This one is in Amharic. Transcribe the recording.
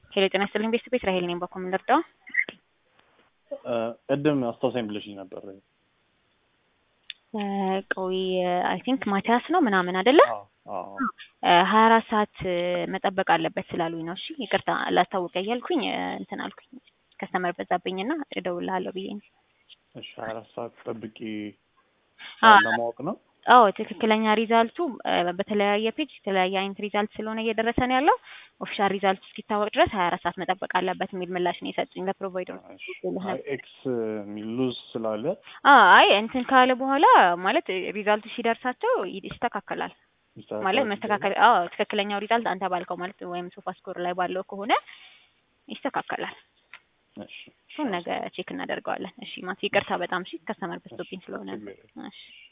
ሄሎ ጤና ይስጥልኝ ቤተሰብ እስራኤል ነኝ። በኮ ምን ልርዳው? ቅድም አስታውሳኝ ብለሽኝ ነበር። ቆይ አይ ቲንክ ማቲያስ ነው ምናምን አይደለ? ሀያ አራት ሰዓት መጠበቅ አለበት ስላሉኝ ነው። እሺ ይቅርታ ላስታውቀ እያልኩኝ እንትን አልኩኝ። ከስተመር በዛብኝና እደውልልሃለሁ ብዬ ነው። እሺ ሀያ አራት ሰዓት ጠብቂ አዎ። ለማወቅ ነው። አዎ ትክክለኛ ሪዛልቱ በተለያየ ፔጅ የተለያየ አይነት ሪዛልት ስለሆነ እየደረሰ ነው ያለው። ኦፊሻል ሪዛልቱ እስኪታወቅ ድረስ ሀያ አራት ሰዓት መጠበቅ አለበት የሚል ምላሽ ነው የሰጡኝ ለፕሮቫይደሩ። አይ ኤክስ ሉዝ ስላለ አይ እንትን ካለ በኋላ ማለት ሪዛልቱ ሲደርሳቸው ይስተካከላል ማለት መስተካከል። አዎ ትክክለኛው ሪዛልት አንተ ባልከው ማለት ወይም ሶፋ ስኮር ላይ ባለው ከሆነ ይስተካከላል። እሺ እሱን ነገ ቼክ እናደርገዋለን። እሺ ማት ይቅርታ በጣም እሺ ከስተመር በዝቶብኝ ስለሆነ ነው። እሺ